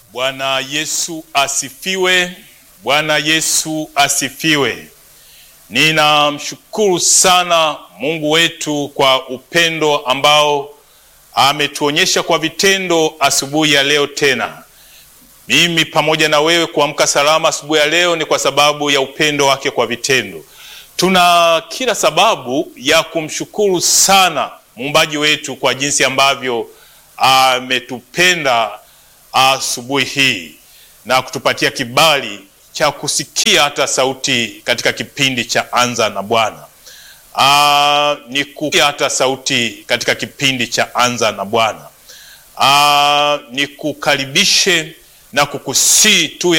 Bwana Yesu asifiwe. Bwana Yesu asifiwe. Ninamshukuru sana Mungu wetu kwa upendo ambao ametuonyesha kwa vitendo asubuhi ya leo tena. Mimi pamoja na wewe kuamka salama asubuhi ya leo ni kwa sababu ya upendo wake kwa vitendo. Tuna kila sababu ya kumshukuru sana muumbaji wetu kwa jinsi ambavyo ametupenda asubuhi hii na kutupatia kibali cha kusikia hata sauti katika kipindi cha Anza na Bwana. Ah, ni kusikia hata sauti katika kipindi cha Anza na Bwana. Ah, ni kukaribishe na kukusii tu